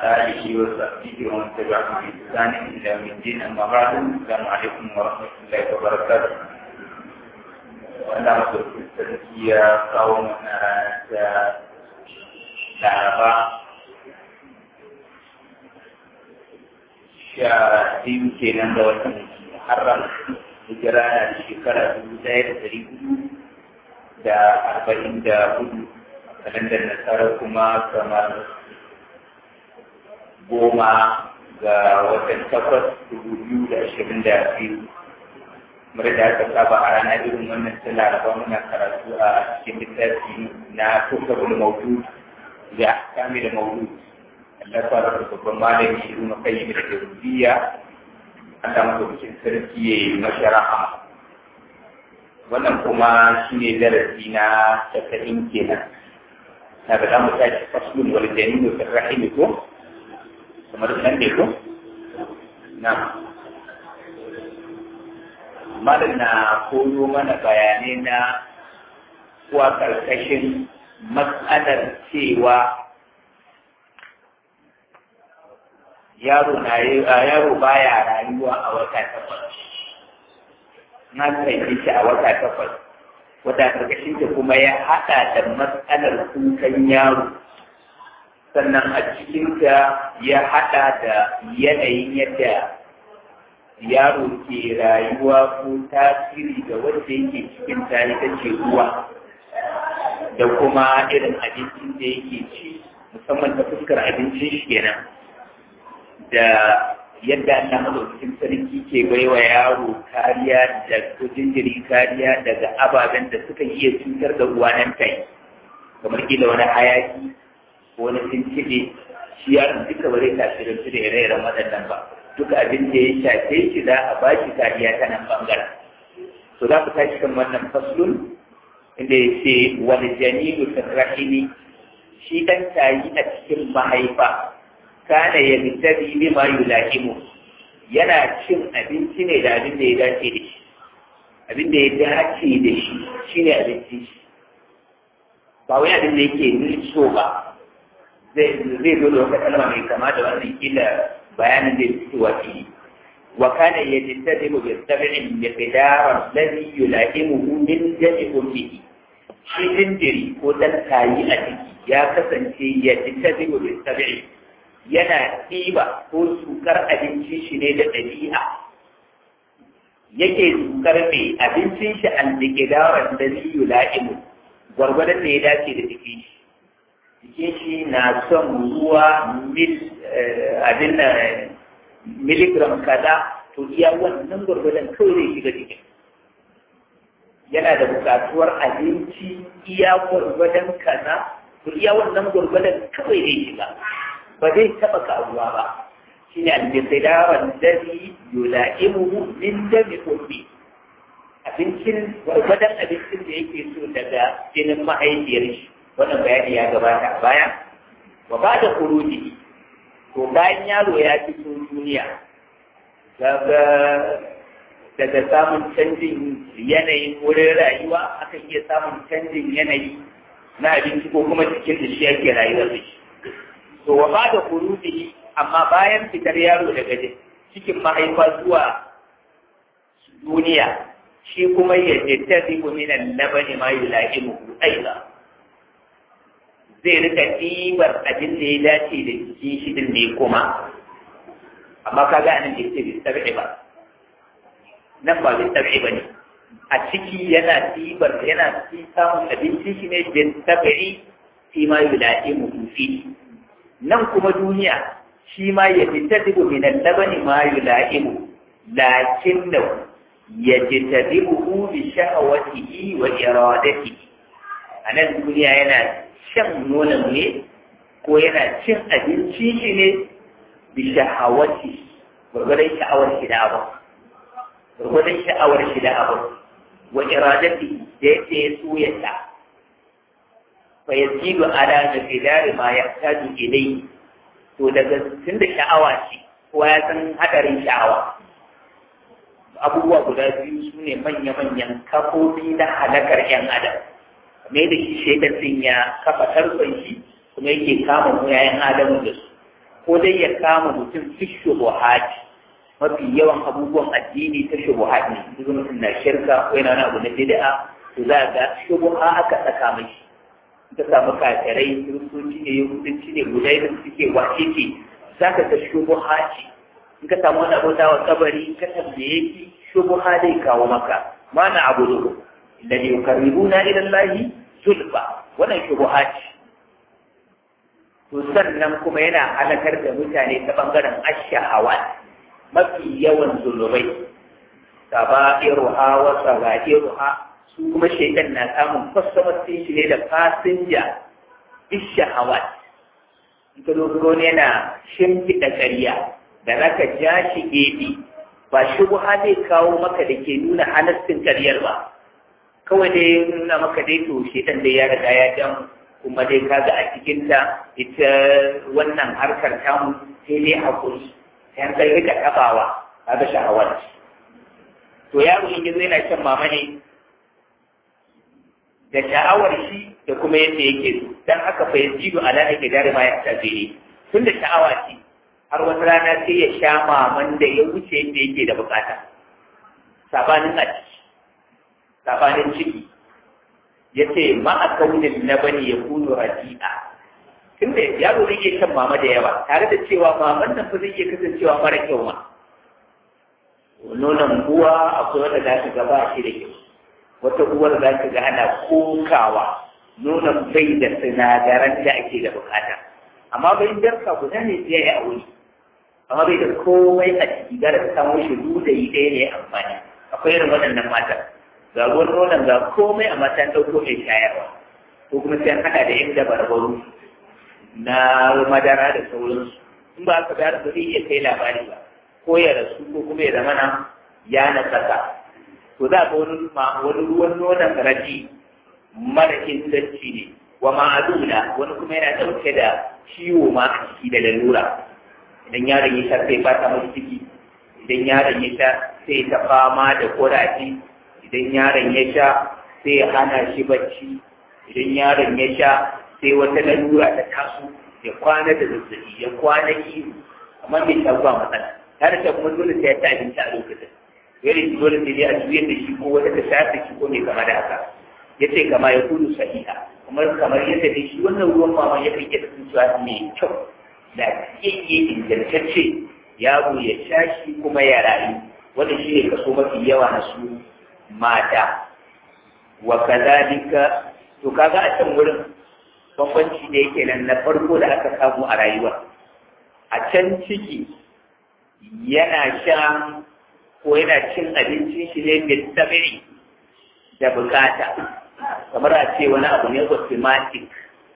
آله وصحبه ومن تبعهم بإحسان إلى يوم الدين أما بعد السلام عليكم ورحمة الله وبركاته وأنا أقول في التزكية قومنا لعبا sha biyu kenan da watan haram hijira na da shekara dubu ɗaya da ɗari hudu da arba'in da hudu kalandar nasara kuma kamar goma ga watan takwas dubu biyu da ashirin da biyu kamar da aka saba a rana irin wannan ta laraba muna karatu a cikin littafi na tukabul maudu da kamil maudu Allah fara da babban malami ibn qayyim da tarbiyya Allah madaukakin sarki ya yi mashara'a wannan kuma shine darasi na tasa'in kenan na ga zamu tashi faslun wal janinu fi rahim ko kamar nan ne ko na malam na koyo mana bayanai na kuwa karkashin matsalar cewa yaro na yaro baya rayuwa a wata takwas na kai shi a wata takwas wata karkashin ta kuma ya haɗa da matsalar kukan yaro sannan a cikinta ya haɗa da yanayin yadda yaro ke rayuwa ko tasiri da wanda yake cikin ta ita ce ruwa da kuma irin abincin da yake ci musamman ta fuskar abincin shi kenan da yadda Allah madaukakin sarki ke baiwa yaro kariya da ko jinjiri kariya daga ababen da suka iya cutar da uwa nan tai kamar kila wani hayaki ko wani tuntuɓe shi yaron duka ba zai tasirantu da ire-iren waɗannan ba duka abin da ya shafe shi za a ba shi kariya ta nan ɓangaren to za ku tashi kan wannan faslun inda ya ce wani janilu rahimi shi ɗan tayi a cikin mahaifa kana ya mitabi bima yulahimu yana cin abinci ne da abin da ya dace da shi abin da ya dace da shi shine abinci shi ba wai abin da yake nutso ba zai zai zo da wata kalma mai kama da wannan kila bayanin da yake wa fi wa kana yajtadimu bi sab'in bi qidar alladhi yulahimuhu min jami ummihi shi jinjiri ko dan tayi a ciki ya kasance yajtadimu bi sab'in yana ɗiba ko sukar abinci shi ne da ɗabi'a yake sukar mai abincin shi an dike dawar da ziyu la'imu gwargwadon da ya dace da jikin shi jikin shi na son ruwa mil abin da miligram kaza to iya wannan gwargwadon kawai zai shiga jikin yana da buƙatuwar abinci iya gwargwadon kaza to iya wannan gwargwadon kawai zai shiga ba zai taɓa karuwa ba shi ne al-miqdaran ladhi yula'imuhu min dami ummi abincin gwargwadon abincin da yake so daga jinin mahaifiyar shi wannan bayani ya gabata a baya wa ba da kuruji to bayan yaro ya fito duniya daga daga samun canjin yanayin wurin rayuwa akan iya samun canjin yanayi na abinci ko kuma cikin da shi ake rayuwa da shi to wa bada kuruji amma bayan fitar yaro daga cikin mahaifa zuwa duniya shi kuma ya jaddadi min al-labani ma yula'imuhu aiza zai rika ɗibar abin da ya dace da jikin shi din ne kuma amma kaga anan da yake bai tabi'i ba nan ba bai tabi'i ba ne a ciki yana ɗibar yana samun abinci shi ne bai tabi'i fi ma yula'imuhu fi nan kuma duniya shi ma ya fitadibu min al-labani ma yula'imu lakinna yajtadibu bi shahawatihi wa iradatihi anan duniya yana shan nonon ne ko yana cin abinci shi ne bi shahawati gurgurdan sha'awar shi da abu gurgurdan sha'awar shi da abu wa iradati da yake so ya ta fayazidu ala nafidari ma yahtaju ilayhi to daga tunda sha'awa ce kowa ya san hadarin sha'awa abubuwa guda biyu su ne manya-manyan kafofi na halakar yan adam me da shi shaidan din ya kafa tarkon shi kuma yake kama mu yayan adamu da su ko dai ya kama mutum fi shubuhat mafi yawan abubuwan addini ta shubuhat ne duk mutum na shirka ko yana wani abu na bid'a to za ga shubuha aka saka mashi ka samu kafirai kiristoci ne yahudanci ne gudai da suke wace ce za ka ga shubuha ce in ka samu wani abota wa kabari ka tambaye shi shubuha zai kawo maka mana abu da alladhi yuqarribuna ila allahi zulfa wannan shubuha ce to sannan kuma yana halakar da mutane ta bangaren ashahawa mafi yawan zulubai saba'iruha wa saba'iruha su kuma shaitan na samun customer din shi ne da fasinja ishahawat in ka zo ne yana shimfiɗa ƙarya da zaka ja shi gefe ba shubha zai kawo maka da ke nuna halastin ƙaryar ba kawai dai nuna maka dai to shaitan dai ya riga ya jan kuma dai kaga a cikinta ita wannan harkar tamu sai dai hakuri sai an kai rika tabawa kaga shahawar to yaro in yazo yana shan mama ne da sha'awar shi da kuma yadda yake so dan haka fa yazidu ala ake dare ma ya tafi ne tun da sha'awa ce har wata rana sai ya sha maman da ya wuce yadda yake da bukata sabanin a ciki sabanin ciki ya ce ma a kaunin na bani ya kuno raji'a tun da yaro zai iya shan mama da yawa tare da cewa maman nan fa zai iya kasancewa mara kyau ma nonon uwa akwai wanda za ka gaba shi da kyau wata uwar za ka ga ana kokawa nonon bai da sinadaran da ake da bukata amma bai darka guda ne sai ya aure amma bai da komai a ciki gara ta samu shi da yi ɗaya ne amfani akwai irin waɗannan matan ga ruwan nonon ga komai a matan ɗauko mai shayarwa ko kuma sai an haɗa da yan dabarbaru na madara da sauransu in ba ka bayar ba zai iya kai labari ba ko ya rasu ko kuma ya zamana ya na saka to za ga wani wani ruwan nonon raji mara inganci ne wa ma'aduna wani kuma yana ɗauke da ciwo ma a ciki da lalura idan yaron ya sha sai fata mai ciki idan yaron ya sha sai ta fama da kuraje idan yaron ya sha sai ya hana shi bacci idan yaron ya sha sai wata lalura ta taso ya kwana da zazzabi ya kwana iyo amma bai sha ba matsala har da kuma dole sai ya ta abinci a lokacin irin dole sai dai a juyar da shi ko wata ta shafe shi ko mai kama da haka ya ce kama ya kudu sahiha kamar kamar yadda dai shi wannan ruwan mama ya kai yadda sun cewa mai kyau da yake ingantacce yaro ya sha shi kuma ya rayu wanda shi ne kaso mafi yawa na su mata wa kazalika to kaga a can wurin bambanci da yake nan na farko da aka samu a rayuwa a can ciki yana sha ko yana cin abincin shi ne mai tsamiri da bukata kamar a ce wani abu ne automatic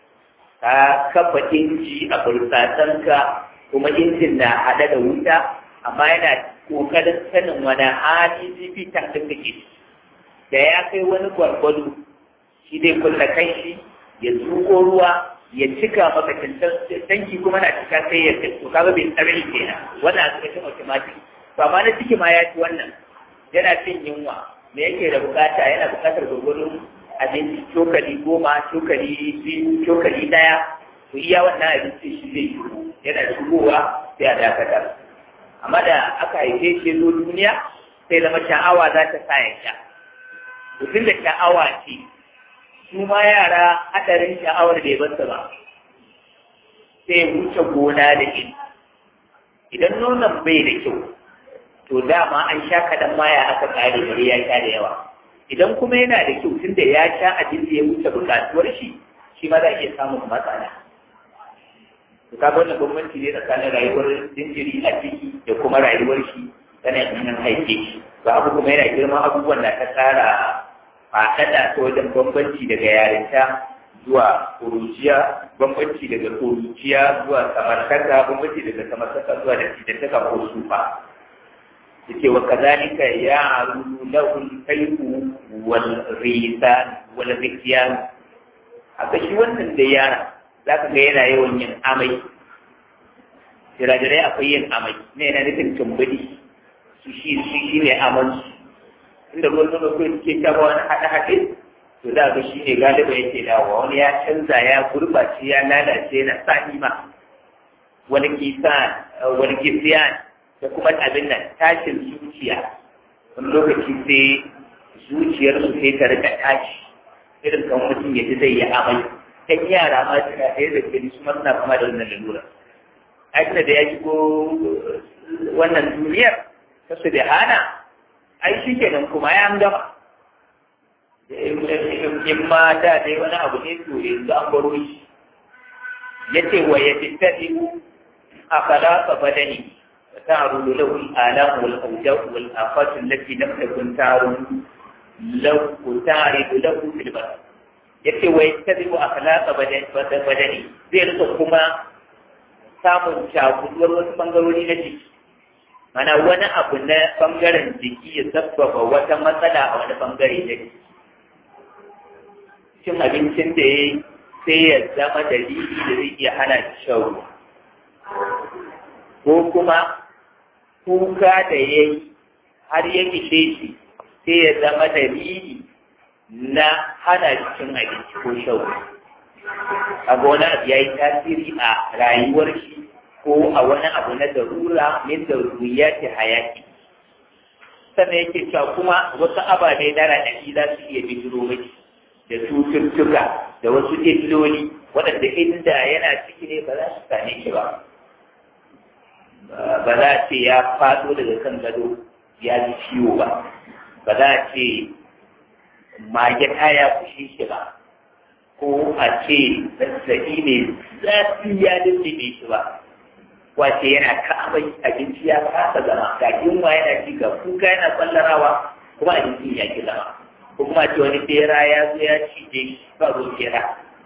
ka kafa inji a burtsatanka kuma injin na haɗe da wuta amma yana ƙoƙarin sanin wani hali zifi tankin da ke da ya kai wani gwargwado shi zai kulla kai shi ya zuko ruwa ya cika maka tanki kuma na cika sai ya to kaga bai tsare kenan wannan a cikin automatic to amma na ciki ma ya ci wannan yana cin yunwa me yake da bukata yana bukatar gwargwadon abinci cokali goma cokali biyu cokali daya to iya wannan abinci shi zai shigo yana shigowa sai a dakatar amma da aka haife shi zo duniya sai zama sha'awa za ta sa ya sha mutum da sha'awa ce su ma yara hadarin sha'awar bai basu ba sai wuce gona da ilimi idan nonon bai da kyau to dama an sha kaɗan maya aka ƙare gari ya sha da yawa idan kuma yana da kyau tunda ya sha abin da ya wuce buƙatuwar shi shi ma za a iya samun matsala to ka wannan bambanci ne tsakanin rayuwar jinjiri a ciki da kuma rayuwar shi tana yin haife shi ba abu kuma yana girman abubuwan da ta tsara faɗaɗa ta wajen bambanci daga yarinta zuwa kuruciya bambanci daga kuruciya zuwa samartaka bambanci daga samartaka zuwa da cidantaka ko sufa yake wa kazalika ya aru lahu kayfu wal risan wal zikyan haka shi wannan da yara zaka ga yana yawan yin amai jirajirai akwai yin amai ne yana nufin tumbudi su shi shi shi ne aman su inda ruwan nono kai suke taba wani haɗe-haɗe to za ga shi ne galiba yake dawowa wani ya canza ya gurɓace ya lalace yana sa ma wani kisan wani kisiyan da kuma abin nan tashin zuciya wani lokaci sai zuciyarsu sai ta rika tashi irin kan mutum ya ji zai yi amai ɗan yara ma suna ɗaya da gani su suna kama da wannan lalura aikata da ya shigo wannan duniyar ta su da hana ai shi kenan kuma ya gama in ma da dai wani abu ne to yanzu an baro shi ya ce wa ya tattaɗi a falaka badani تعرض له الآلام والأوجاع والآفات التي لم تكن تعرض لو تعرض له في البلد yace wai tabi'u akhlaqa badani zai rika kuma samun cakuduwar wasu bangarori na jiki mana wani abu na bangaren jiki ya sabbaba wata matsala a wani bangare na jiki cin abincin da ya sai ya zama dalili da zai iya hana shan ruwa ko kuma kuka da ya yi har ya kishe shi sai ya zama dalili na hana cikin abinci ko shau a wani abu ya yi tasiri a rayuwar shi ko a wani abu na darura min daruriya ta hayaki sannan yake cewa kuma wasu ababe na raɗaɗi za su iya bijiro miki da cututtuka da wasu illoli waɗanda inda yana ciki ne ba za su same shi ba ba za a ce ya faɗo daga kan gado ya ji ciwo ba ba za a ce mage ta ya kushe shi ba ko a ce zazzaɓi ne zafi ya lullube shi ba wace yana ka'amai abinci ya kasa zama ga yunwa yana ci ga kuka yana tsallarawa kuma abincin ya ki zama ko kuma ce wani bera ya zo ya cije shi ba zo bera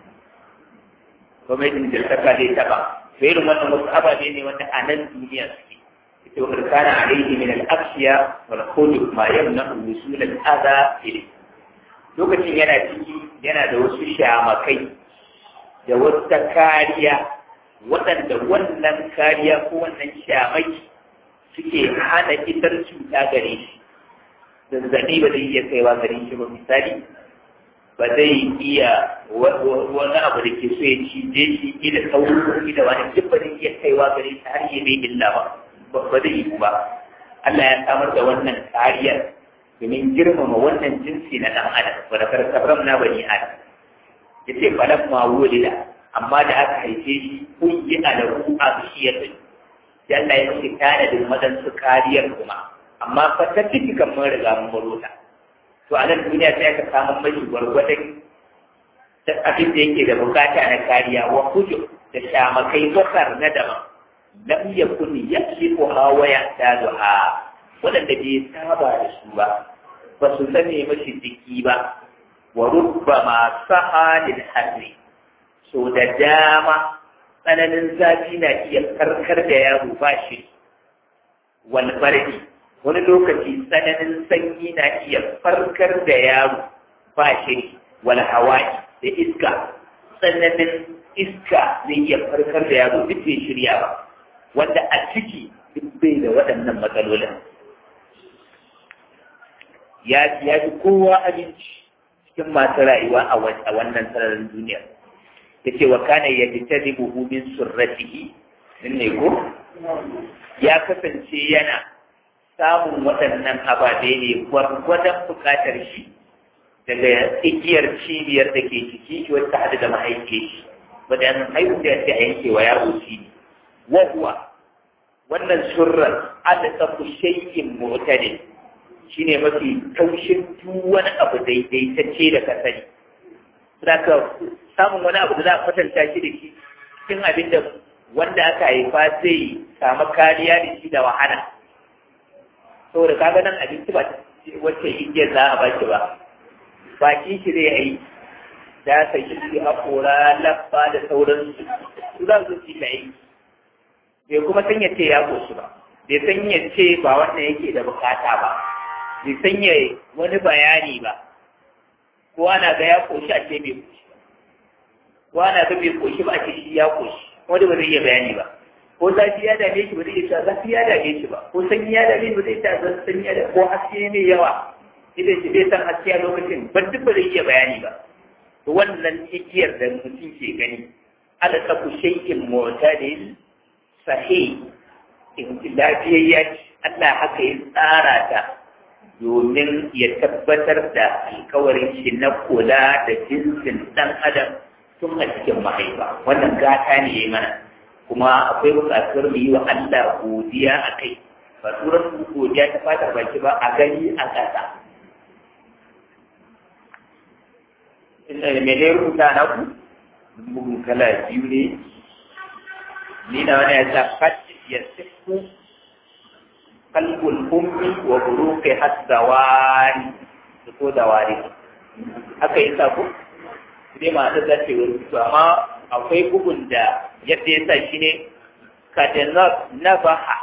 gwamnatin da saka zai taɓa to irin wannan wasu ababe ne wanda a nan duniya suke ita wa kana alaihi min al-afshiya wal khuluq ma yamna wusul al-adha ilayhi lokacin yana ciki yana da wasu shamakai da wata kariya waɗanda wannan kariya ko wannan shamaki suke hana isar cuta gare shi zazzaɓi ba zai iya kaiwa gare shi ba misali ba zai iya wani abu da ke so ya cije shi ila sauro ko ila wani duk ba zai iya kaiwa gare shi har ya bai illa ba ba zai yi ba Allah ya samar da wannan kariyar domin girmama wannan jinsi na ɗan adam wa da karkabram na bani adam ya ce falan ma wulida amma da aka haife shi kun yi alahu a bishiyar da ya Allah ya mace tanadin waɗansu kariyar kuma amma fa ta ciki kan mun riga mun baro ta to a nan duniya sai aka samu mashi gwargwadon da abin da yake da bukata na kariya wa kujo da shamakai bakar na daban lam yakun yaslifu hawa ya taduha waɗanda bai saba da su ba ba su sani mashi jiki ba wa rubba ma saha lil harri so da dama tsananin zafi na iya karkar da yaro ba shi wal bardi wani lokaci tsananin sanyi na iya farkar da yaro ba shi wal hawa'i da iska tsananin iska zai iya farkar da yaro duk bai shirya ba wanda a ciki duk bai da waɗannan matsalolin ya ya fi kowa abinci cikin masu rayuwa a wannan sararin duniya ya ce wa kana ya fita da buhu min surratihi din ne ko ya kasance yana samun waɗannan ababe ne gwargwadon buƙatar shi daga igiyar cibiyar da ke ciki shi wata hada da mahaife shi wadan haihu da ta yanke wa yaro shi wa huwa wannan surrar adaka shay'in mu'tadil shine mafi taushin duk wani abu daidaitacce da ka sani ka samun wani abu da za a kwatanta shi da shi cikin abin da wanda aka haifa zai samu kariya da shi da wahala saboda kaga nan abinci ba wacce igiyar za a baki ba baki shi zai yi da sa shi haƙora labba da sauransu su za su ci mai bai kuma san ya ce ya ƙoshi ba bai san ya ce ba wannan yake da bukata ba bai sanya wani bayani ba ko ana ga ya koshi a ce bai koshi ba ko ana ga bai koshi ba a ce shi ya koshi wanda ba zai iya bayani ba ko zafi ya dame shi ba zai iya zafi ya dame shi ba ko sanyi ya dame shi ba zai iya sanyi ya dame ko haske mai yawa idan shi bai san haske a lokacin ba duk ba zai iya bayani ba to wannan igiyar da mutum ke gani ala taku shay'in mu'tadil sahi lafiyayya Allah haka ya tsara ta domin ya tabbatar da alkawarin shi na kula da jinsin ɗan adam tun a cikin mahaifa wannan gata ne ya mana kuma akwai buƙatar mu yi wa Allah godiya a kai ba turan godiya ta fata baki ba a gani a ƙasa me ne rubuta na ku bugun kala biyu ne ni na wani ya sa fati ya sifu kalbul ummi wa buruqi hasawani ko dawari haka yi sa ku dai ma da zace wani to amma akwai bugun da yadda ya sa shi ne kada nabaha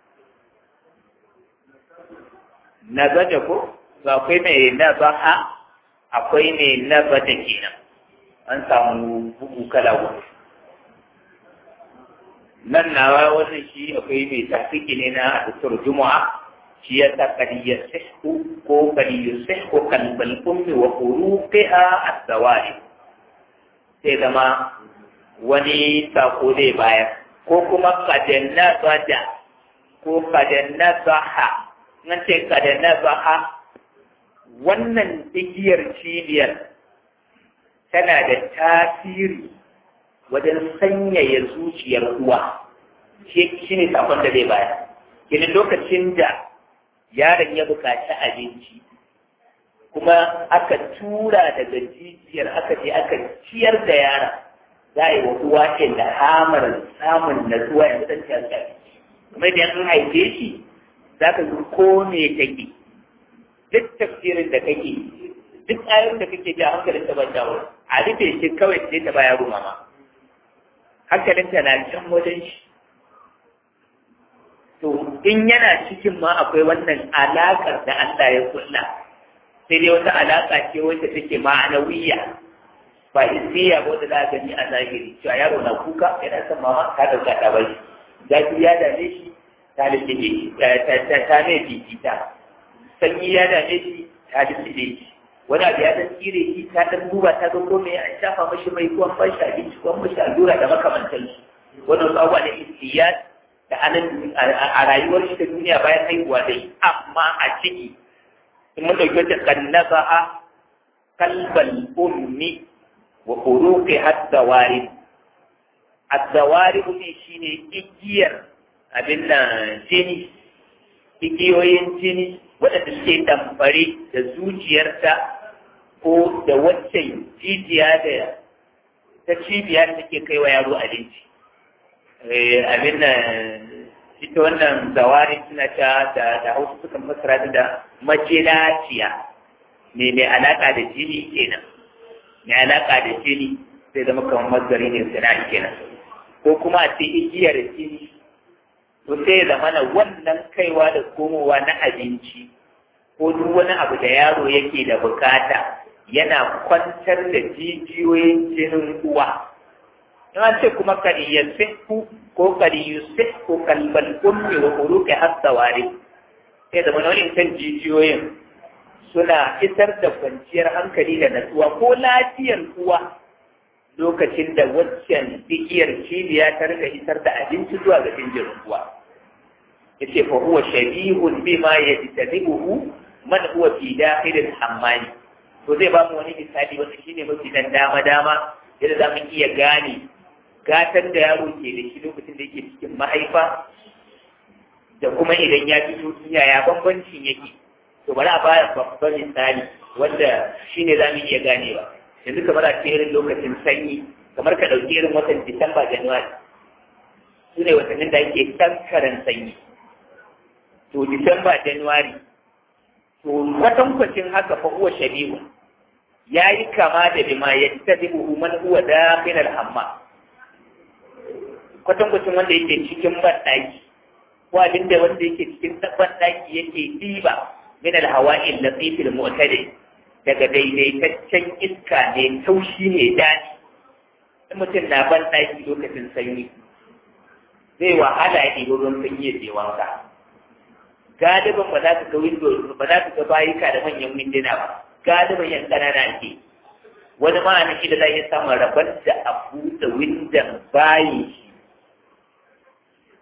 nazaja ko ba akwai mai nabaha akwai mai nabaja kenan an samu bugu kala wani nan na wannan shi akwai mai tafiki ne na dukkan juma'a shi ya sa kadiyar sihku ko kadiyar sihku kalbal ummi wa uruqiha as-sawari sai zama wani sako zai bayar ko kuma kadanna bada ko kadanna baha nan ce kadanna baha wannan igiyar cibiyar tana da tasiri wajen sanyaya zuciyar uwa shi ne sakon da zai bayar kini lokacin da yaron ya buƙaci abinci kuma aka tura daga jijiyar aka je aka ciyar da yaron za a yi wa uwa ilhamar samun natsuwa ya san ta abinci kuma idan an haife shi za ka yi ko me take duk tafsirin da kake duk ayoyin da kake ji a hankalin ta ban dawo a rufe shi kawai sai ta baya mama hankalinta na can wajen shi to in yana cikin ma akwai wannan alaƙar da Allah ya kulla sai dai wata alaƙa ce wacce take ma'anawiyya ba isiya ba wanda za a gani a zahiri cewa yaro na kuka yana son mama ka ɗauka ta bai zafi ya dame shi ta lullube shi ta mai fifita sanyi ya dame shi ta lullube shi wani abu ya dan tsire shi ta dan duba ta ga ko me an shafa mashi mai ko an bashi abinci ko an mashi allura da makamantan su wannan abubuwa da istiyat da anan a rayuwar shi ta duniya bayan haihuwa dai amma a ciki in mun dauki wata kannaba'a kalbal ummi wa uruqi hatta warid at-tawarib ne shine igiyar abin nan jini igiyoyin jini waɗanda suke damfare da zuciyarta ko da waccan jijiya da ta cibiya da take kai wa yaro abinci abin nan ita wannan zawari suna ta da da hausa sukan fassara ta da macinaciya me mai alaka da jini kenan mai alaka da jini sai zama kamar mazari ne sana'a kenan ko kuma a ce igiyar jini to sai zama na wannan kaiwa da komowa na abinci ko duk wani abu da yaro yake da bukata yana kwantar da jijiyoyin jinin uwa in an ce kuma kariyar sihku ko kariyar sihku kalbal ummi wa uruka hasawari sai zama wani kan jijiyoyin suna isar da kwanciyar hankali da natsuwa ko lafiyar uwa lokacin da waccan igiyar cibiya ta rika isar da abinci zuwa ga jinjirin uwa yace fa huwa shabihun bima yajtanibuhu man huwa fi dakhilil hammani to zai ba mu wani misali wanda shine mafi dan dama dama yadda za mu iya gane gatan da yaro ke da shi lokacin da yake cikin mahaifa da kuma idan ya fito duniya ya bambancin yake to bari a baya babban misali wanda shine za mu iya ganewa yanzu kamar a cikin lokacin sanyi kamar ka ɗauki irin watan disamba januwari su ne watannin da ake kankaran sanyi to disamba januwari to kwatankwacin haka fa huwa shabihu ya yi kama da bima ya tabi'u man huwa dakhilal hamma kwatankwacin wanda yake cikin banɗaki ko abin da wanda yake cikin banɗaki yake ɗiba min al-hawa'il latifil mu'tadi daga daidaitaccen iska ne taushi ne daɗi in mutum na banɗaki lokacin sanyi zai wahala ya ɗiba ruwan sanyi ya je wanka galiban ba za ka ga window ba za ka ga bayika da manyan winduna ba galiban yan ƙanana ke wani ma na da za iya samun rabar da a buɗe windon bayi shi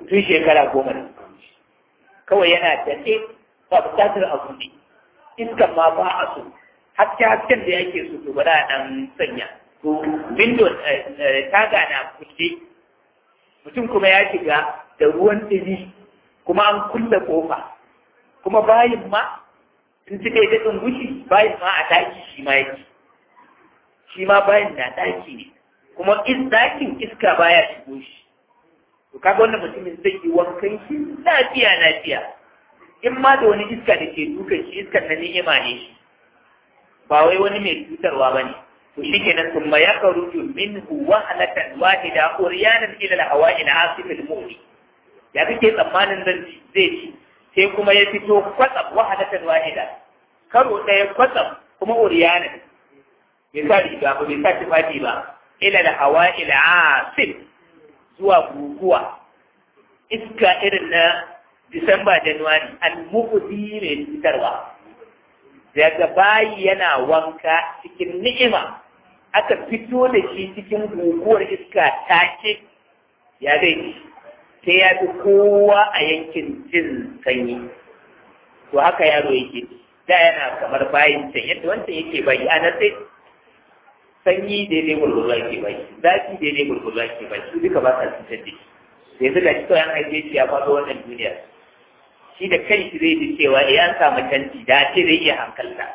tun shekara goma da kawai yana daɗe ba buƙatar a buɗe iskan ma ba a so haske hasken da yake so to ba a ɗan sanya to window taga na kulle mutum kuma ya shiga da ruwan ɗini kuma an kulle ƙofa kuma bayin ma in suka yi daɗin gushi bayin ma a ɗaki shi ma yake shi ma bayin na ɗaki ne kuma in ɗakin iska baya shigo shi to kaga wannan mutumin zai yi wankan shi lafiya lafiya in ma da wani iska da ke dukan shi iskan na ni'ima ne shi ba wai wani mai cutarwa ba ne to shi kenan sun ma ya karuju minhu wahalatan wahida uriyanan ila al-hawa'i al-asif al-mu'li ya kake tsammanin zan zai ci sai kuma ya fito kwatsam wahalatan wahida karo ɗaya kwatsam kuma uriyanan bai sa riga ba bai sa tufafi ba ila al-hawa'i al-asif zuwa guguwa iska irin na Disamba Januwari al-muqdi mai fitarwa daga bayi yana wanka cikin ni'ima aka fito da shi cikin guguwar iska take ya gai sai ya fi kowa a yankin jin sanyi to haka yaro yake da yana kamar bayin can yadda wancan yake bayi a sai sanyi daidai gurgurwa ke bai zafi daidai gurgurwa ke bai su duka ba sa cutar da shi sai zuga shi kawai an haife shi ya faɗo wannan duniya shi da kai shi zai ji cewa eh an samu canci da ce zai iya hankalta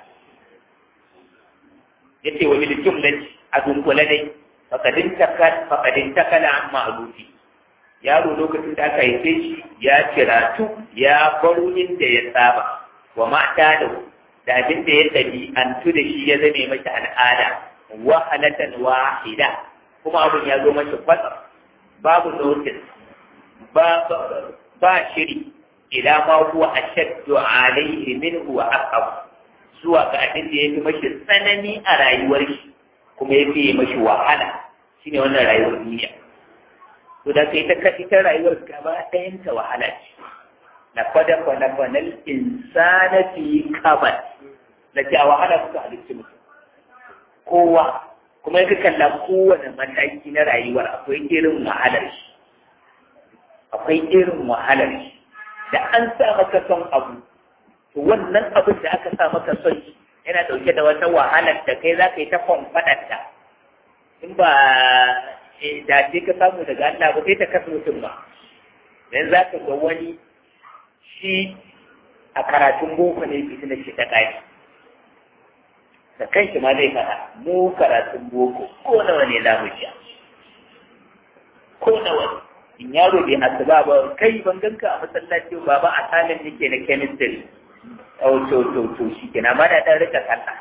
ya ce wa bil jumlati a dunkule dai fakadin takal fakadin takala an ma'rufi yaro lokacin da aka haife shi ya ciratu ya baro inda ya saba wa mata da da abin da ya ɗabi'antu da shi ya zame masa al'ada wahalatan wahida kuma abin ya zo mashi kwatsam babu notice ba ba shiri ila ma huwa ashaddu alayhi minhu wa aqab zuwa ga abin da yafi mashi tsanani a rayuwar shi kuma yafi mashi wahala shine wannan rayuwar duniya to da kai ta kashi ta rayuwar gaba ɗayan ta wahala ce na kwada kwana kwanal insana fi kabad da ke a wahala suka halitta mutum kowa kuma yaka kalla kowane mataki na rayuwar akwai irin wahalar shi akwai irin wahalar shi da an sa maka son abu to wannan abin da aka sa maka son shi yana dauke da wata wahalar da kai za ka yi ta kwamfadarta in ba da ce ka samu daga Allah ba sai ta kasa mutum ba dan za ka ga wani shi a karatun boko ne fitina shi ta kai da kanshi ma zai fara mu karatun boko ko nawa ne za mu sha ko nawa ne in yaro bai asuba ba kai ban ganka a masallaci ba ba a salin yake na chemistry oh to to to shi kenan ba da dan rika sallah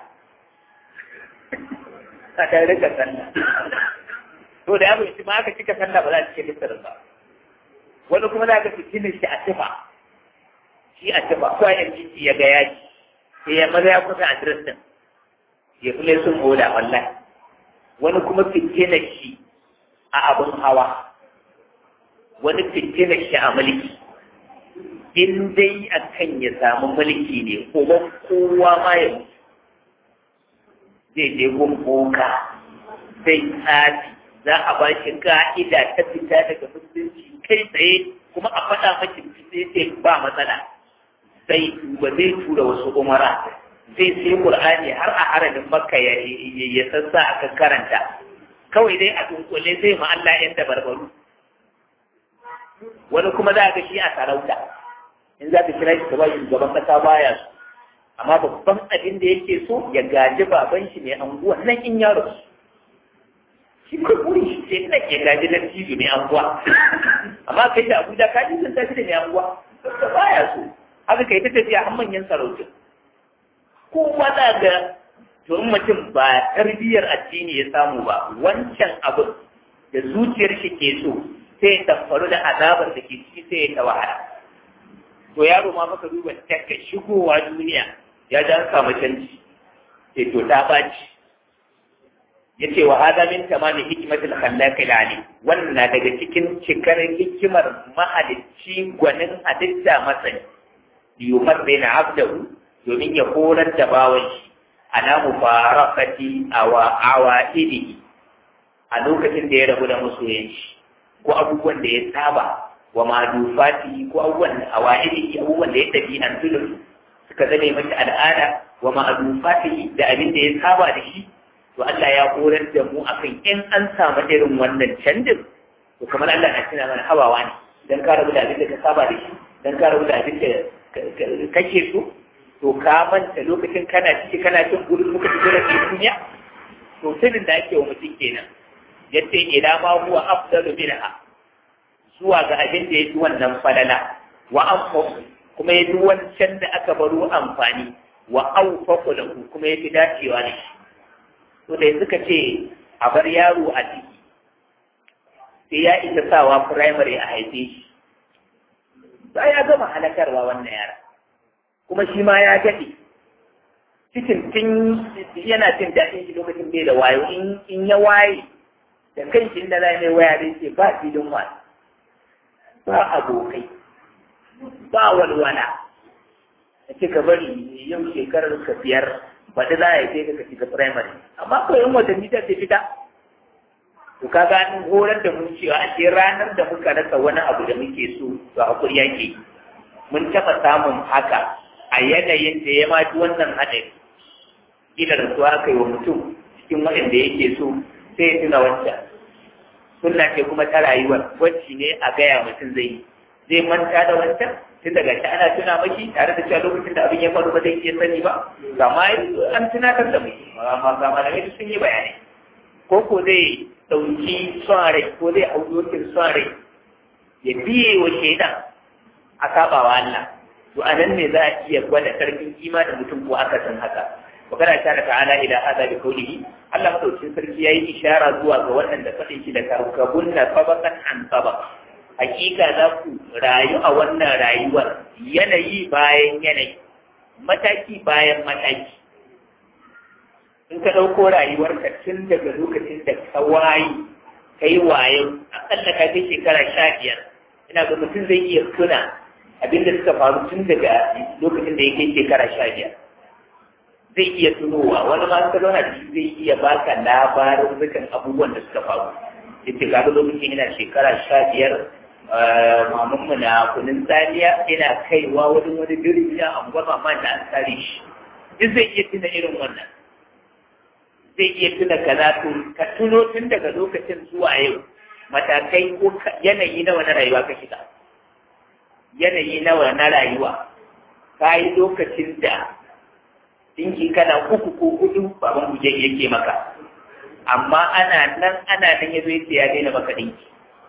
ka dan rika sallah to da yaro shi ma aka cika sallah ba za ta cike littarin ba wani kuma za ka fitinin shi a tufa shi a tufa ko a yanzu ya ga yaki sai ya maza ya kusa adres din ya fi sun oda wallahi wani kuma fitinar shi a abin hawa wani fitinar shi a mulki in dai a kan ya samu mulki ne kuma kowa ma ya mutu zai je gun boka zai tsafi za a ba shi ka'ida ta fita daga musulunci kai tsaye kuma a faɗa maki sai sai ba matsala sai ba zai tura wasu umara zai sai Qur'ani har a harabin Makka ya ya sassa aka karanta kawai dai a dunkule zai ma Allah yan da barbaru wani kuma za ga shi a sarauta in za ka kira shi gaba shugaban kasa baya su amma babban abin da yake so ya gaji baban shi mai anguwa nan in yaro shi ko buri shi sai nan ya gaji na cizo mai anguwa amma kai da Abuja ka ji sun tafi da mai anguwa saboda baya so haka kai ta tafiya har manyan sarautu kowa za ga to in mutum ba tarbiyyar addini ya samu ba wancan abu da zuciyar shi ke so sai ya tamfaru da azabar da ke ciki sai ya ta wahala to yaro ma maka duba takka shigowa duniya ya ji an samu canji sai to ta baci yace wa hada min tamami hikmatil khallaq ali wannan na daga cikin cikar hikimar mahalicci gwanin halitta masani yumar baina abdahu domin ya horar da bawan shi ana mufarakati awa awaidihi a lokacin da ya rabu da masoyan shi ko abubuwan da ya saba wa ma'adufati ko abubuwan awa'ili abubuwan da ya tafi an tulu suka zame mata al'ada wa ma'adufati da abin da ya saba da shi to Allah ya horar da mu akan in an samu irin wannan canjin to kamar Allah na tuna mana hawawa ne dan ka rabu da abin da ka saba da shi dan ka rabu da abin da kake so to ka manta lokacin kana ciki kana cin gurin muka ci gurin duniya to sirrin da ake wa mutum kenan yace ila ma huwa afdalu minha zuwa ga abin da yafi wannan falala wa anfa kuma yafi wancan da aka baro amfani wa awfaqu lahu kuma yafi dacewa da shi to da yanzu ka ce a bar yaro a ciki sai ya isa sawa primary a haife shi sai ya gama halakarwa wannan yara kuma shi ma ya daɗe cikin tun yana jin daɗin shi lokacin bai da wayo in ya waye da kan shi inda za mai waya zai ce ba filin wani ba abokai ba walwala a ce ka bari yau shekarar ka biyar baɗi za a yi ka shiga primary amma ko yin watanni ta ce fita to ka ga horar da mun cewa a ce ranar da muka rasa wani abu da muke so to hakuri yake mun taɓa samun haka a yanayin da ya mafi wannan haɗari ila da su aka yi wa mutum cikin waɗanda yake so sai ya tuna wancan sunna ce kuma ta rayuwar wacce ne a gaya mutum zai zai manta da wancan tun daga shi ana tuna mashi tare da cewa lokacin da abin ya faru ba zai iya sani ba gama an tunatar da mu amma ga malamai sun yi bayanai ko ko zai ɗauki son rai ko zai hau dokin son rai ya biye wa shaidan a sabawa Allah to a nan ne za a iya gwada karfin imanin mutum ko aka san haka magana ta da ta'ala ila hada bi qawlihi Allah madaukakin sarki yayi ishara zuwa ga waɗanda faɗin shi da karkabun na sabakan an sabak hakika za ku rayu a wannan rayuwar yanayi bayan yanayi mataki bayan mataki in ka ɗauko rayuwarka tun daga lokacin da ka waye ka yi wayo aƙalla ka kai shekara sha biyar ina ga mutum zai iya tuna abin da suka faru tun daga lokacin da ya kai shekara sha biyar zai iya tunowa wani ma suka zauna da shi zai iya baka labarin dukan abubuwan da suka faru yace kaga lokacin ina shekara sha biyar mamanmu na kunun tsariya ina kaiwa wani wani birni a unguwar mama da an tsare shi duk zai iya tuna irin wannan zai iya tuna kaza to ka tuno tun daga lokacin zuwa yau matakai ko yanayi nawa na rayuwa ka shiga yanayi nawa na rayuwa ka yi lokacin da dinki kana uku ko hudu baban guje yake maka amma ana nan ana nan ya zo ya daina maka dinki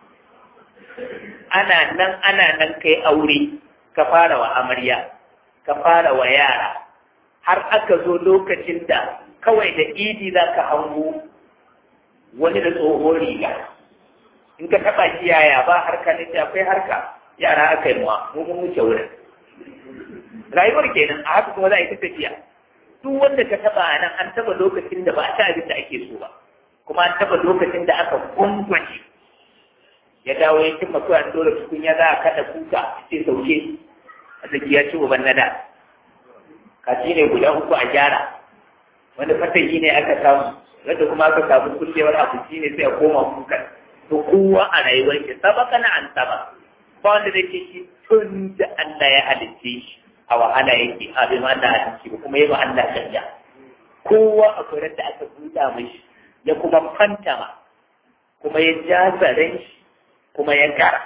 ana nan ana nan kai aure ka fara wa amarya ka fara wa yara har aka zo lokacin da kawai da idi za ka hango wani da tsohon riga in ka taɓa shi yaya ba harka ne akwai harka yara aka yi ma mu mun wuce wurin rayuwar kenan a haka kuma za a yi ta tafiya duk wanda ka taɓa a nan an taɓa lokacin da ba a ci abin da ake so ba kuma an taɓa lokacin da aka gungwace ya dawo ya cimma kawai an dole tukunya za a kaɗa kuka ce sauke a ya ci uban nada kaci ne guda uku a gyara wani fatayi ne aka samu wanda kuma aka samu kullewar abinci ne sai a koma kuka to kowa a rayuwar shi sabaka na an saba ba wanda zai ce shi tun da Allah ya halicce shi a wahala yake a bai ma Allah halicce ba kuma yi ma Allah canja kowa a kuren da aka buɗa mashi ya kuma fantama kuma ya ja zaren shi kuma ya gara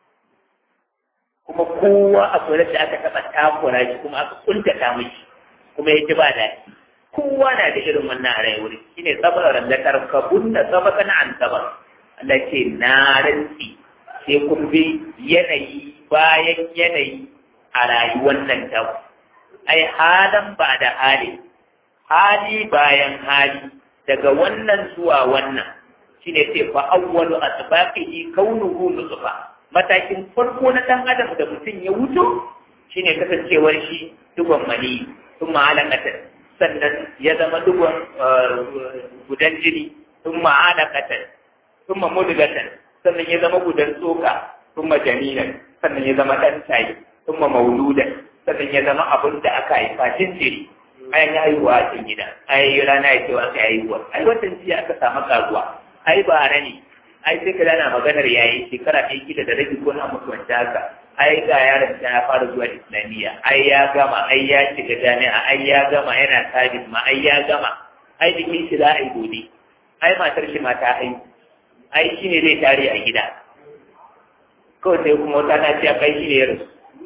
kuma kowa a kuren da aka taɓa takura shi kuma aka kuntata mashi kuma ya ji ba daɗi kowa na da irin wannan a rayuwar shi ne sabarar da karkabun da sabaka na an sabar Allah ce na rantsi sai kun bi yanayi bayan yanayi a rayuwar nan ta ai halan ba da hali hali bayan hali daga wannan zuwa wannan shine sai fa awwalu asbaqihi kaunuhu nutfa matakin farko na dan adam da mutum ya wuto shine kasancewar shi dugon mani thumma alaqatan sannan ya zama dugon gudan jini thumma alaqatan thumma mudghatan sannan ya zama gudan tsoka thumma janinan sannan ya zama dan tayi thumma mauludan sannan ya zama abin da aka haifa jinjiri ayan ya haihuwa a cikin gida ai rana ya ce wa aka haihuwa ai watan jiya aka samu karuwa ai bara ne ai sai ka dana maganar yayi shekara ɗaya kila da rabi ko na makamanta haka ai ga yaron ta ya fara zuwa islamiyya ai ya gama ai ya shiga jami'a ai ya gama yana sabis ma ai ya gama ai jikin shi za a yi gobe ai matar shi ma ta haihu ai shi ne zai tare a gida kawai sai kuma wata na ce a kai shi ne ya rasu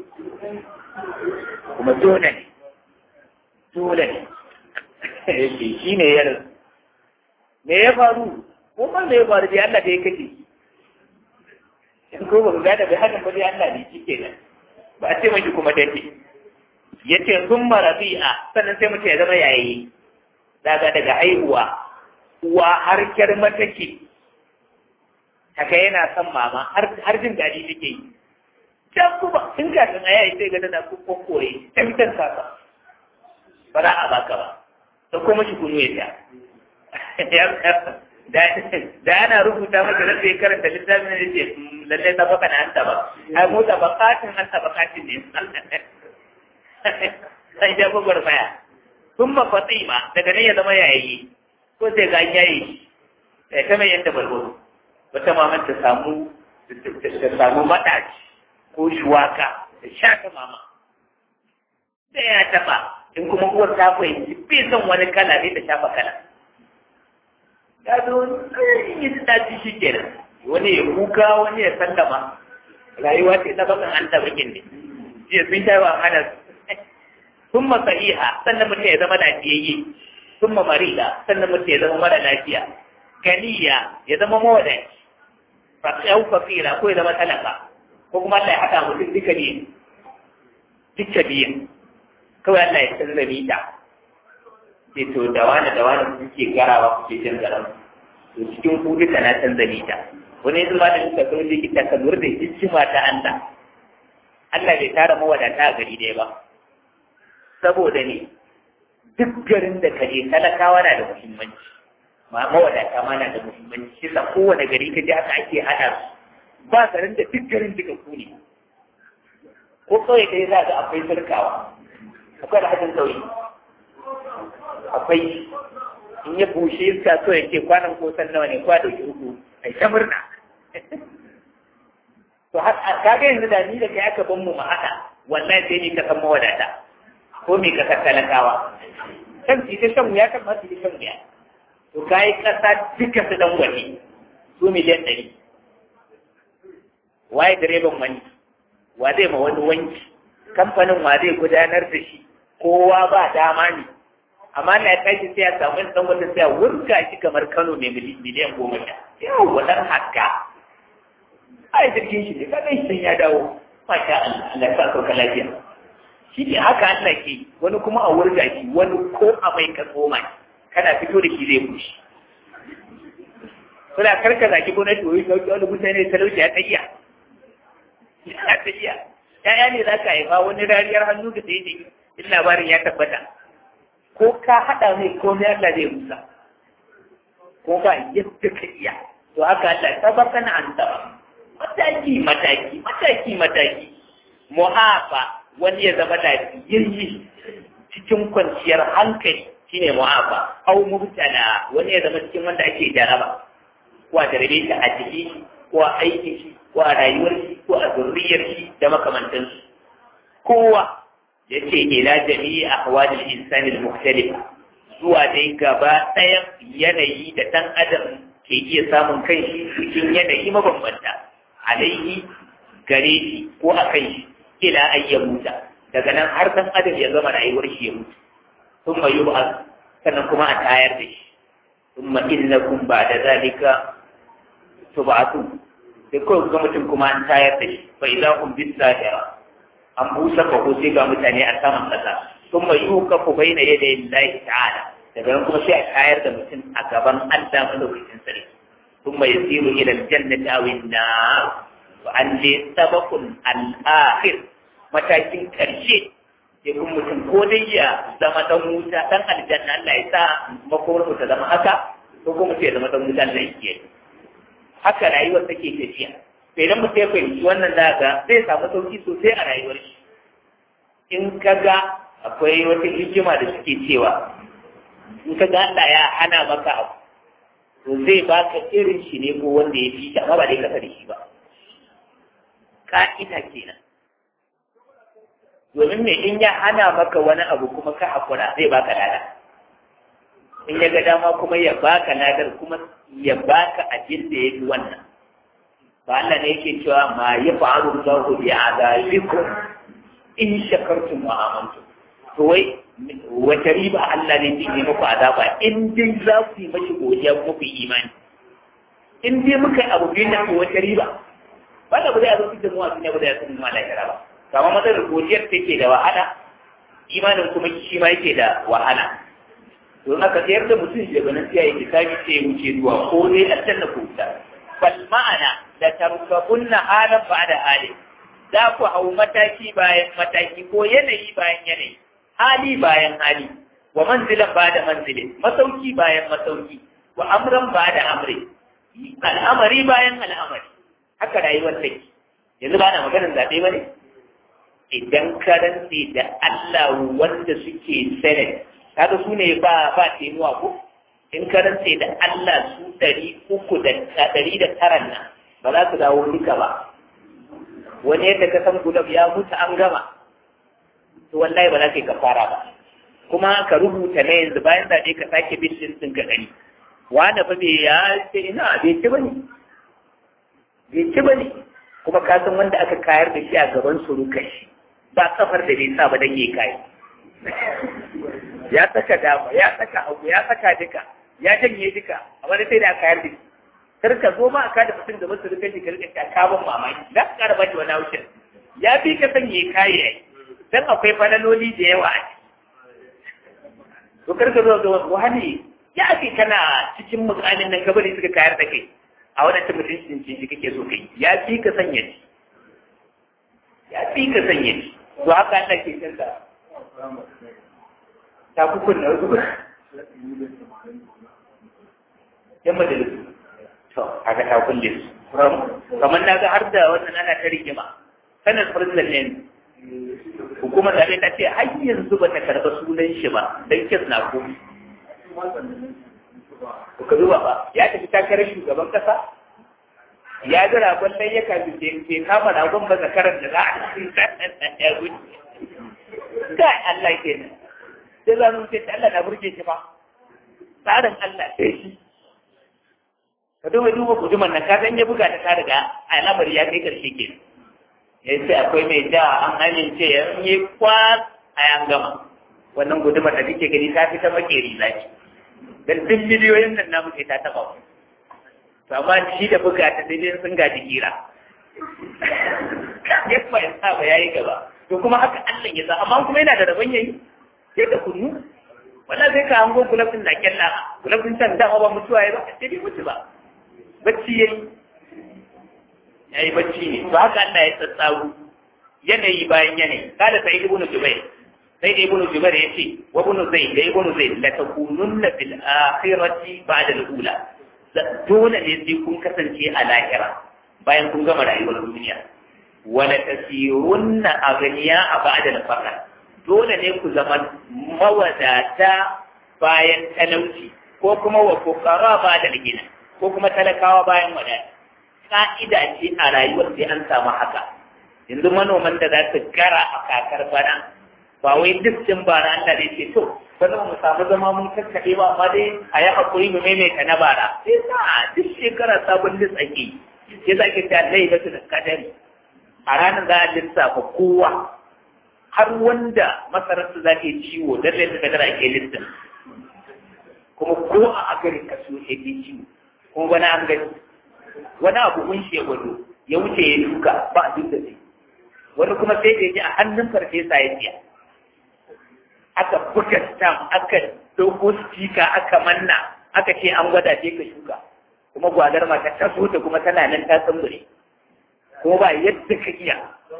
kuma dole ne dole ne shi ne ya rasu me ya faru ko ma me ya faru dai Allah da ya kace in ko ba mu gada bai haka ba dai Allah ne shi kenan ba a ce mashi kuma dace yace sun marabi'a sannan sai mutum ya zama yayi daga daga haihuwa uwa har kyar matake haka yana son mama har jin daɗi take yi can kuma in ka san aya sai ga tana kokkoye ta fitar kasa ba za a baka ba da kuma shi kunu ya da ana rubuta maka da sai karanta littafin da ce lalle ta baka na anta ba ai mu ta bakatin anta bakatin ne sai ya bugar baya sun mafatsima daga nan ya zama yayi ko sai ga yayi sai ta mai yadda balbalo wata maman ta samu ta samu madaci ko shuwaka da shaka mama da ya taba in kuma uwar ta fahimci bai son wani kala ne da shafa kala ya zo yi ta ci shi kenan wani ya kuka wani ya sallama rayuwa ce ta bakan an tabakin ne jiya sun sha wa hana sun sahiha sannan mutum ya zama lafiyayye sun marida sannan mutum ya zama mara lafiya ganiya ya zama mawadaci fasiyau fakira ko ya zama talaka ko kuma Allah ya haɗa mutum duka biyu duka biyu kawai Allah ya canza mita sai to da wani da wani kuke garawa kuke jin garan to cikin ku duka na canza mita wani yanzu ma da suka zo likita ka lura da hikima ta Allah Allah bai tara mawadata a gari ɗaya ba saboda ne duk garin da kaje talakawa na da muhimmanci ma mawadata ma na da muhimmanci shi sa kowane gari ka je haka ake haɗa su ba garin da duk garin duka ku ne ko kawai kai za ga akwai sarkawa akwai alhajin sauyi akwai in ya bushe iska so ya ce kwanan kosan nawa ne kwa dauki uku ai ta murna to kaga yanzu da ni da kai aka ban mu ma haka wallahi sai ni ka san mawadata ko me ka talakawa kan ci ta shan wuya kan ma su shan wuya to kai kasa duka su dan wani su miliyan ɗari waye direban wani wa zai ma wani wanki kamfanin wa zai gudanar da shi kowa ba dama ne amma na tashi sai ya samu dan wata sai ya wurga shi kamar Kano mai miliyan goma sha yau wadan haka ai jirgin shi ne kaga shi ya dawo masha Allah Allah ya sa ka lafiya shi ne haka Allah ke wani kuma a wurga shi wani ko a mai ka tsoma kana fito da shi zai bushe kuna karka zaki gwamnati wai sauki wani mutane talauci ya tsayiya ya tsayiya ya'ya ne za ka haifa wani rariyar hannu da sai ne in labarin ya tabbata ko ka haɗa mai komai Allah zai musa ko ba yadda ka iya to haka Allah ta baka na an taɓa mataki mataki mataki mataki mu'afa wani ya zama lafiyayye cikin kwanciyar hankali shine mu'afa au mubtala wani ya zama cikin wanda ake jaraba ko a jarabe shi a jiki ko a aiki shi ko a rayuwar shi ko a zurriyar shi da makamantansu kowa ya ce ila jami'i ahwalil insani al-mukhtalifa zuwa dai gaba ɗayan yanayi da ɗan adam ke iya samun kanshi cikin yanayi mabambanta alaihi gare shi ko a kan shi ila an ya muta daga nan har ɗan adam ya zama rayuwar shi ya mutu sun ma yub'as sannan kuma a tayar da shi sun ma innakum ba da zalika tub'atu sai kawai ga mutum kuma an tayar da shi fa idahum bis sahira an busa ko sai ga mutane a saman kasa sun mai yuka ku bai na yadda lillahi ta'ala daga nan kuma sai a tayar da mutum a gaban Allah madaukakin sarki sun mai yasiru ila aljannati aw an-nar wa an li sabaqun al-akhir matakin karshe sai kun mutum ko dai ya zama dan wuta dan aljanna Allah ya sa makomar ta zama haka ko kuma sai ya zama dan wuta Allah ya haka rayuwar take tafiya sai idan mutum ya fahimci wannan daga zai samu sauki sosai a rayuwar shi in ka ga akwai wata hikima da suke cewa in ka ga Allah ya hana maka abu to to zai baka irin shi ne ko wanda ya fi shi amma ba dai kasa da shi ba ka'ida kenan domin me in ya hana maka wani abu kuma ka hakura zai baka lada in ya ga dama kuma ya baka ladar kuma ya baka abin da ya fi wannan ba Allah ne yake cewa ma ya fa'alu Allahu bi azabikum in shakartum wa amantum to wai wata riba Allah ne zai yi muku azaba in dai za ku yi mashi godiya kuma ku yi imani in dai muka yi abu biyu na wata riba ba da ba zai zo cikin mu a duniya ba da ya san mu lahira ba kama matsalar godiyar take da wahala imanin kuma shi ma yake da wahala don haka sayar da mutum shi ganin sai yake sami sai wuce zuwa ko dai aljanna ko wuta bal ma'ana da tarkabunna halan ba'da hali za ku hau mataki bayan mataki ko yanayi bayan yanayi hali bayan hali wa manzilan ba'da manzilin masauki bayan masauki wa amran ba'da amri al'amari bayan al'amari haka rayuwar take yanzu ba na maganar zaɓe ba ne idan ka rantse da Allah wanda suke senate kaga su ne ba ba tenuwa ko in ka rantse da Allah su ɗari uku da ɗari da taran nan ba za su dawo duka ba wani yadda ka san gulab ya mutu an gama to wallahi ba za ka yi kafara ba kuma ka rubuta na yanzu bayan zaɓe ka sake bin ɗin ka ɗari wanda fa bai ya ce ina bai ci bane bai ci bane kuma ka san wanda aka kayar da shi a gaban surukar shi ba kafar da bai sa ba dan yi kai ya saka dama ya saka hagu ya saka duka ya janye duka amma sai da aka yarda kar ka zo ma aka da mutum da musu rukan shi ka rika kaban mamaki za ka kara baki wani haushin ya fi ka sanye kayi yayi dan akwai falaloli da yawa a ciki to kar ka zo ga wani ya ake kana cikin mukamin nan kabari suka kayar da kai a wadannan mutuncin shi kake so kai ya fi ka sanya shi ya fi ka sanya shi to haka Allah ke canza ta kukun na wasu yan majalisu to haka ta kulle su kamar na ga har da wannan ana ta rigima sanar farzan ne hukumar da ta ce har yanzu ba ta karɓa sunan shi ba don kes na ko ka zuba ba ya tafi takarar shugaban kasa ya ga ragon nan ya kaji ke kama ragon ba zakarar da za a cikin ya gudu kai Allah ke nan sai za mu ce Allah na burge shi ba tsarin Allah sai shi ka duba duba guduman nan ka san ya buga ta ta riga al'amari ya kai karshe ke ya ce akwai mai ja an amince ya yi kwas a yan gama wannan gudumar da kake gani ta fi ta makeri zaki dan duk miliyoyin nan namu sai ta taba ku to amma shi da buga ta sai dai sun gaji kira ya kuma ya sa ba yayi gaba to kuma haka Allah ya sa amma kuma yana da rabon yayi sai da kunu wannan sai ka hango gulafin da kyalla gulafin can da ba mutuwa yayi ba sai dai mutu ba bacci yayi yayi bacci ne to haka Allah ya tsatsaru yanayi bayan yanayi kada sai ibnu jubair sai ibnu jubair yace wa ibnu zaid da ibnu zaid la takununna fil akhirati ba'da al-ula dole ne sai kun kasance a lahira bayan kun gama rayuwar duniya wala tasirunna aghniya a ba'da al-faqr dole ne ku zama mawadata bayan talauci ko kuma wa fuqara ba'da al-ghina ko kuma talakawa bayan wadata ka'ida ce a rayuwar sai an samu haka yanzu manoman da za su gara a kakar bana ba wai duk din bara Allah ne ce to bana mu samu zama mun kakkaɗe ba amma dai a yi hakuri mu maimaita na bara sai sa duk shekara sabon lis ake sai za ki ta lailatu da kadari a ranar za a lissafa kowa har wanda masararsa za ta yi ciwo don lailatu da kadari ake listin kuma ko a agarin kaso ya ke ciwo kuma wani an gani wani abu mun shi ya gwado ya wuce ya duka ba a duk da shi wani kuma sai da ya ji a hannun farfesa ya siya aka buga stam aka dogo stika aka manna aka ce an gwada ce ka shuka kuma gwadar mata ta so ta kuma tana nan ta tsambure kuma ba yadda ka iya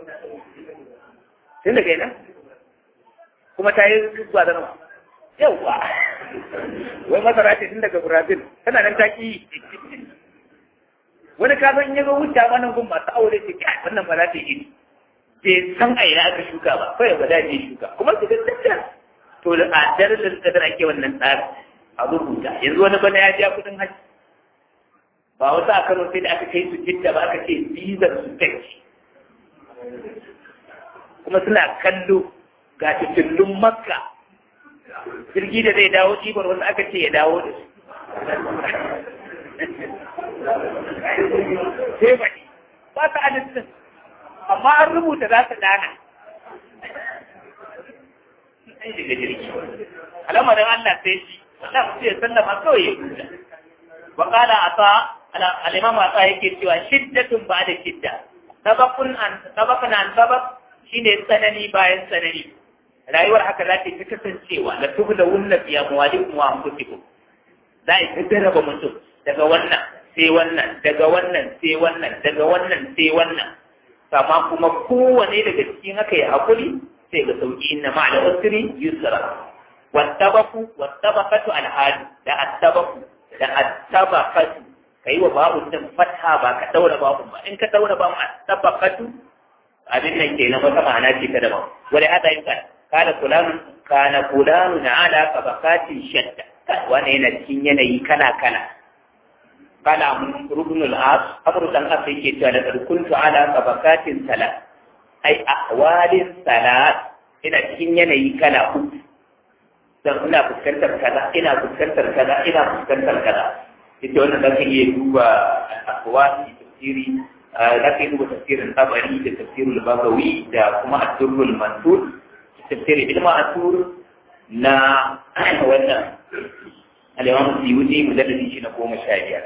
tun daga yana kuma ta yi gwadar ma yawwa wai masara ce tun daga brazil tana nan ta ki wani kafin ya zo wuce ma nan gun masu aure ce kai wannan ba za ta yi bai san a ina aka shuka ba kawai ba za ta yi shuka kuma su gaskata to da a darajar kadar ake wannan tsarin a rubuta yanzu wani bana ya ja kudin hajji ba wasu a kano sai da aka kai su jidda ba aka ce bizar su take kuma suna kallo ga fitillun makka jirgi da zai dawo ɗibar wasu aka ce ya dawo da su sai baɗi ba su adadin amma an rubuta za su dana an shiga jirgi al'amarin Allah sai shi Allah su ya sallama kawai ya huta wa qala ata al-imam ata yake cewa shiddatun ba da shidda sabaqun an sabaqun an sabaq shine tsanani bayan tsanani rayuwar haka za ta fi kasancewa la tubda wunna fi amwalikum wa anfusikum za a ta raba mutum daga wannan sai wannan daga wannan sai wannan daga wannan sai wannan amma kuma kowane daga cikin haka ya hakuri sai ga sauki inna ma'al usri yusra wattabaku wattabaqatu alhad da attabaku da attabaqatu kai wa babu din fatha ba ka daura babu ba in ka daura babu attabaqatu abin nan kenan wata ma'ana ce ta daban wala hada yin ka kana fulan kana fulan ala tabaqatin shatta wani yana cikin yanayi kala kala kala mun rubnul as amru dan as yake cewa da kuntu ala tabaqatin salat ai ahwalin salat ina cikin yanayi kala uku dan ina fuskantar kaza ina fuskantar kaza ina fuskantar kaza ita wannan da kan iya duba al-aqwali tafsiri da kan duba tafsirin tabari da tafsirul bagawi da kuma ad-durrul mansur tafsirin ilma asur na wannan al-imam suyuti mujalladi shi na goma sha biyar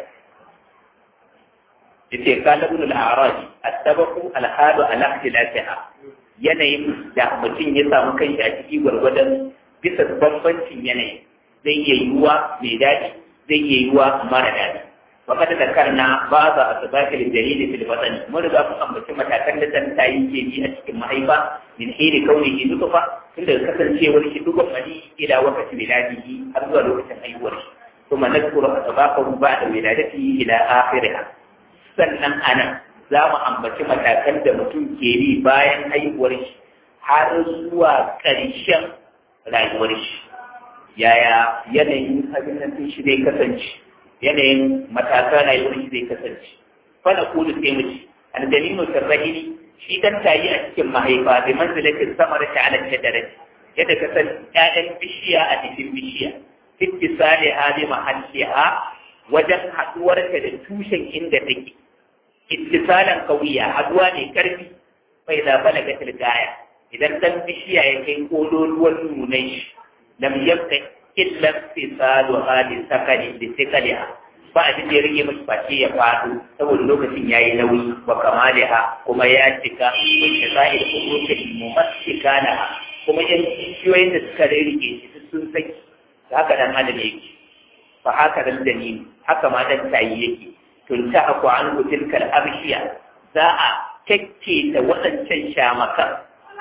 yace qala ibn al-a'raj at-tabaqu al-hadu ala ikhtilafiha yanayin da mutum ya samu kanshi a ciki gwargwadon bisa bambancin yanayi zai iya yiwuwa mai daɗi zai iya yiwuwa mara daɗi wa kada da karna ba za a sabaka da dalili fil batani mun riga mun ambaci matakan da dan tayi ke bi a cikin mahaifa min hiri kaunihi nutfa tun daga kasancewar shi dukkan mali ila wakati miladihi har zuwa lokacin haihuwar shi kuma nadkuru asbaqahu ba'da wiladatihi ila akhiriha sannan anan za mu ambaci matakan da mutum ke bi bayan haihuwar shi har zuwa ƙarshen rayuwar shi yaya yanayin abin nan shi zai kasance yanayin matakan rayuwar shi zai kasance fana kulu sai mu ci aldalinu sarrahili shi dan tayi a cikin mahaifa bi manzilatin samar ta ala shajarati yadda ka san ƴaƴan bishiya a cikin bishiya ittisali hali mahalliha wajen haduwar ta da tushen inda take ittisalan kawiya haduwa ne karfi bai da balaga tilgaya idan dan bishiya ya kai kololuwan nunan shi lam yabqa illa fisalu hali sakali da sakaliha ba a da ya rage mashi face ya faɗo saboda lokacin ya yi nauyi wa kamaliha kuma ya cika wacce za'ir kurukin mumassika na kuma yan kishiyoyin da suka rike shi sun saki haka dan adam yake fa haka dan dalili haka ma dan tayi yake tunta aku an tilkal abshiya za a kekke da waɗancan shamakan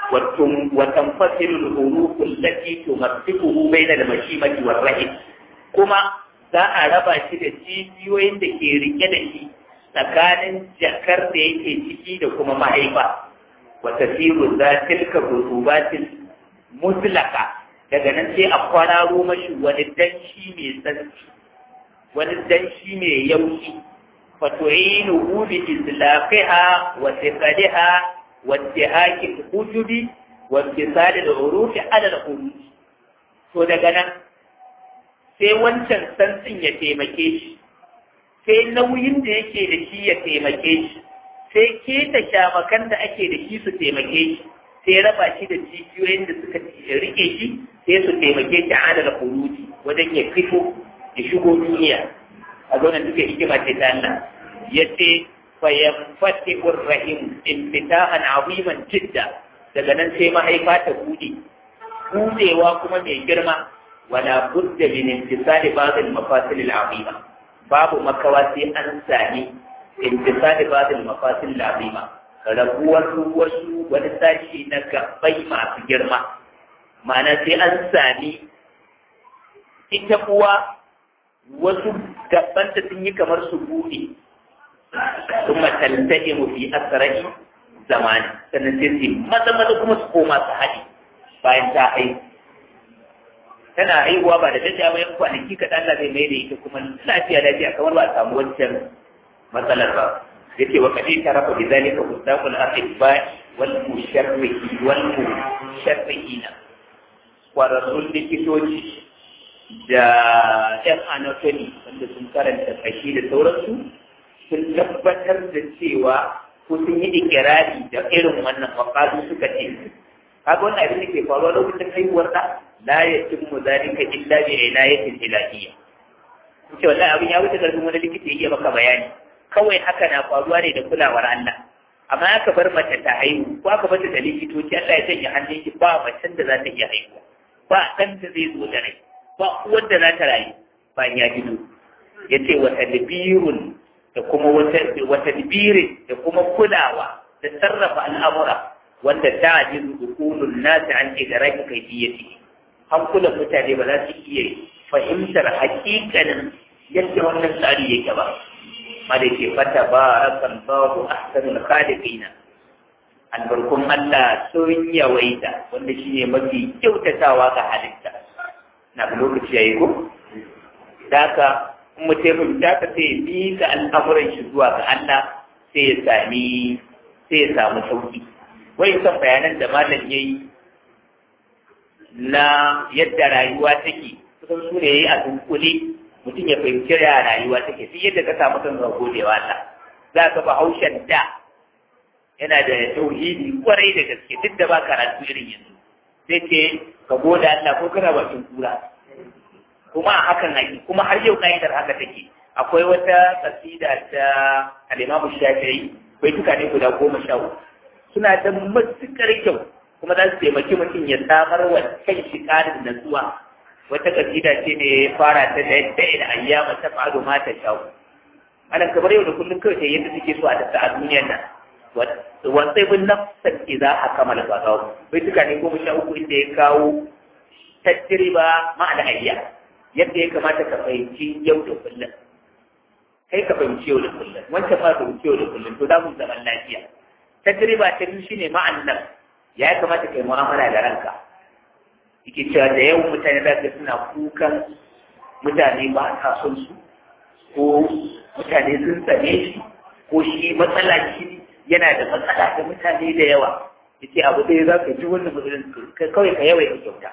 وتنفصل الحروف التي تمسكه بين المشيمة والرحم كما za a raba shi da cibiyoyin da ke rike da shi tsakanin jakar da yake ciki da kuma mahaifa wata firu za tilka rutubatin mutlaka daga nan sai a kwararo mashi wani danshi mai tsantsi wani danshi mai yauki fatu'inu bi islaqiha wa tiqaliha وانتهاك الحجب وانتصال العروف على الحروف to daga nan sai wancan santsin ya taimake shi sai nauyin da yake da shi ya taimake shi sai keta shamakan da ake da shi su taimake shi sai raba shi da jijiyoyin da suka rike shi sai su taimake shi a da huruji wajen ya fito ya shigo duniya a zaunan duka hikima ce ta Allah ya ce فينفتح الرحم انفتاحا عظيما جدا daga nan sai mahaifa ta bude budewa kuma mai girma wala budda min intisali ba'd al-mafasil al-azima babu makawa sai an sami intisali ba'd al-mafasil al-azima rabuwar wasu wani sashi na gabbai masu girma ma'ana sai an sami ita kuwa wasu gabbanta sun yi kamar su bude ثم تلتئم في أسرع زمان sannan sai su maza maza kuma su koma su haɗe bayan ta haihu tana haihuwa ba da dajiya bayan kwanaki kaɗan Allah zai mai da ita kuma lafiya lafiya kamar ba a samu wancan matsalar ba yace wa kadi tarafa bi zalika mustaqul ahibba wal musharrihi wal musharrihina kwararrun likitoci da yan anatomy wanda sun karanta kashi da sauransu sun tabbatar da cewa ko sun yi ikirari da irin wannan wakazu suka ce kaga wannan abin da ke faruwa lokacin haihuwar da la yatimmu zalika illa bi inayatin ilahiyya ce wallahi abin ya wuce karfin wani likita ya iya maka bayani kawai haka na faruwa ne da kulawar Allah amma aka bar mace ta haihu ko aka bar ta da likitoci Allah ya sanya hannun ki ba macen da za ta iya haihuwa ba ɗan da zai zo da rai ba uwar da za ta rayu ba ya gido ya ce wata dabirun da kuma wata dabirin da kuma kulawa da sarrafa al'amura wanda ta ji dukulun nasu an ce da rai kai biyati hankulan mutane ba za su iya fahimtar hakikanin yadda wannan tsari yake ba ma da ke fata ba rakan babu ahsanul khaliqina albarkun Allah sun yawaita wanda shi ne mafi kyautatawa ga halitta na lokaci ya yi ko? Daka, in mutum da ka sai bi ga al'amuran shi zuwa ga Allah sai ya sami sai ya samu sauki. Wai son bayanan da malam ya yi na yadda rayuwa take, kusan su ne ya yi a dunkule mutum ya fahimci ya rayuwa take, sai yadda ka samu kan ga godewa Allah. Za ka ba haushen da yana da tauhidi kwarai da gaske duk da ba karatu irin yanzu sai ce ka goda Allah ko kana bakin kura kuma a hakan haƙi kuma har yau ka'idar haka take akwai wata kasida ta al-Imam Shafi'i bai tuka ne guda goma sha uku suna da matukar kyau kuma za su taimaki mutum ya samar wa kan shi ƙarin natsuwa wata kasida ce ne ya fara ta da yadda ina ayyama ta fa'adu ma ta shawo ana kamar yau da kullum kawai ta yadda suke so a tafi a duniyar nan wasai bin nafsar idza akmala fadaw bai tuka ne goma sha uku inda ya kawo tajriba ma'ana ayya yadda ya kamata ka fahimci yau da kullum kai ka fahimci yau da kullum wancan ma fahimci yau da kullum to da mun zaman lafiya tajriba ta biyu shine ma'an nan ya kamata kai mu'amala da ranka yake cewa da yawan mutane za ka suna kukan mutane ba sa son su ko mutane sun tsane shi ko shi matsala shi yana da matsala da mutane da yawa ya ce abu ɗaya za ka ji wannan matsalin kawai ka yawai ka kyauta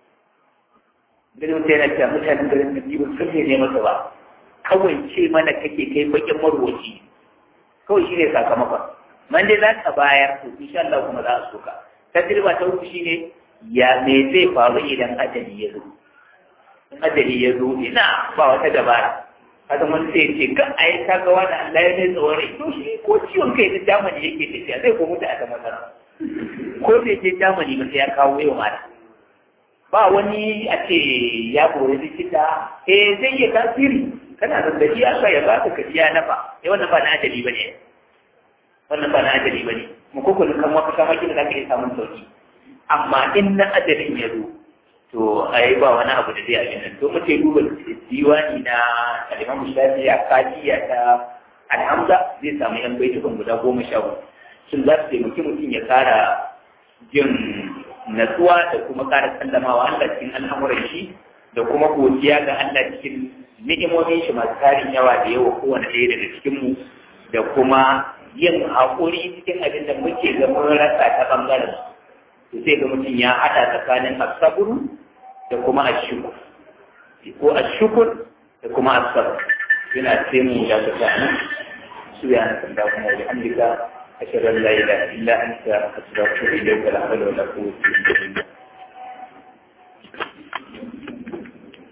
gani mutane yana cewa mutanen garin da biyu sun ne masa ba kawai ce mana kake kai bakin marwaci kawai shi ne sakamakon man dai za ka bayar to insha Allah kuma za a soka tajriba ta uku shine ya me zai faru idan ajali ya zo in ajali ya zo ina ba wata dabara haka wani sai ce kan a yi kaga wani Allah ya ne tsawon rai to shi ko ciwon kai da jamani yake tafiya zai ko mutu a ta matsala ko sai je jamani ba sai ya kawo yau mata ba wani a ce ya kori likita eh zai iya tasiri kana zazzabi Allah ya ba ka kajiya nafa eh wannan ba na ajali bane wannan ba na ajali bane mu ko kullum kan wata kama kina zaka iya samun sauki amma in na ajalin ya zo to ai ba wani abu da zai a nan to muke duba diwani na Imam Shafi a kajiya ta Alhamza zai samu yan baitukan guda goma sha hudu shin za su taimaki mutum ya kara jin natsuwa da kuma kara sallamawa Allah cikin al'amuran shi da kuma godiya ga Allah cikin ni'imomin shi masu tarin yawa da yawa kowane ɗaya daga cikin mu da kuma yin haƙuri cikin abin da muke ga mun rasa ta ɓangaren to sai ga mutum ya haɗa tsakanin asaburu da kuma ashukur ko ashukur da kuma asabar yana sai mu da ta sa'ani su ya na sanda kuma da hamdika أشهد أن لا إله إلا أنت أستغفرك إليك لا حول ولا قوة إلا بالله